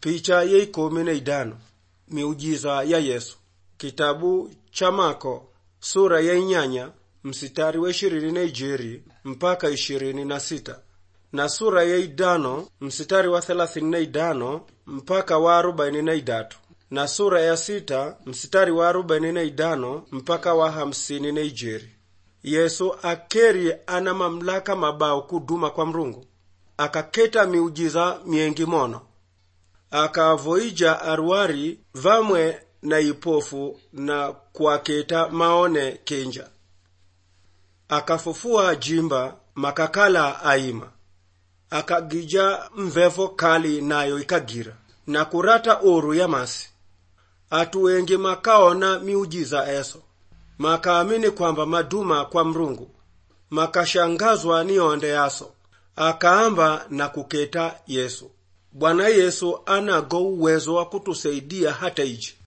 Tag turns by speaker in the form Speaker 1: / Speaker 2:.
Speaker 1: picha ya ikumi na idano miujiza ya yesu kitabu cha mako sura ya inyanya msitari wa ishirini na ijeri mpaka ishirini na sita na sura ya idano msitari wa thelathini na idano mpaka wa arobaini na idatu na sura ya sita msitari wa arobaini na idano mpaka wa hamsini na ijeri yesu akeri ana mamlaka mabao kuduma kwa mrungu akaketa miujiza miengi mono akavoija arwari vamwe na ipofu na kuaketa maone kenja akafufua jimba makakala aima akagija mvevo kali nayo ikagira na kurata oru ya masi atu wengi makaona miujiza eso makaamini kwamba maduma kwa mrungu makashangazwa ni onde yaso akaamba na kuketa yesu bwana yesu anago uwezo wa kutusaidia hata iji